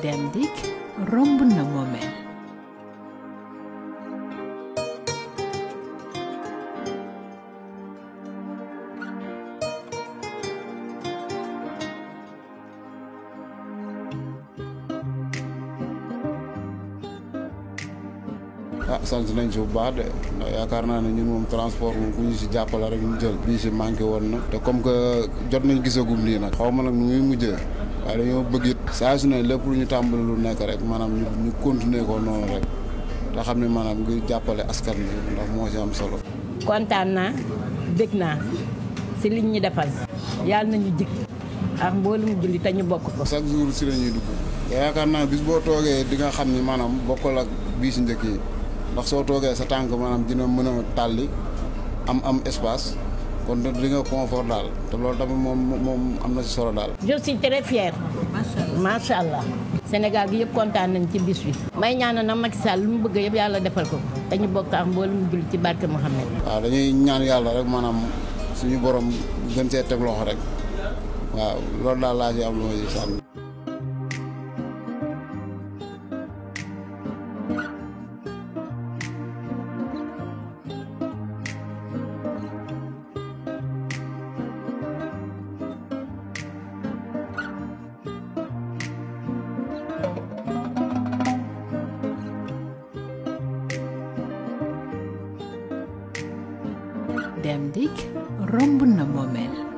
dem dikk romb na moomeel ah sant nañ si bu baax de ndax yaakaar naa ne ñun moom transport moom ku ñu si jàppale rek ñu jël bii si manqué woon na te comme que jot nañ gisagum nii nag xaw ma nag nu muy mujjee waaye dañoo bëgg it saa su ne lépp lu ñu tàmbali lu nekk rek maanaam ñu ñu continuer ko noonu rek te xam ne maanaam ngir jàppale askan bi ndax moo si am solo. kontaan naa bég naa si liñ ñu defal yàlla nañu jik ak mboolum julli te ñu bokk ko. chaque jour si la ñuy dugg te yaakaar naa bis boo toogee di nga xam ni maanaam bokkul ak bii si njëkk yi ndax soo toogee sa tànk maanaam dina mën a tàlli am am espace kon di nga confort daal te loolu tamit moom moom am na si solo daal. je suis très fière. macha allah. Sénégal gi yëpp kontaan nañ ci bis bi. may ñaanal na Macky Sall lu mu bëgg yëpp yàlla defal ko te ñu bokk ak mboolum julli ci barke Mouhamed. waaw dañuy ñaan yàlla rek maanaam suñu borom gën see teg loxo rek waaw loolu daal laa ci am lu ma ci sànni. dem dikk romb na moomeel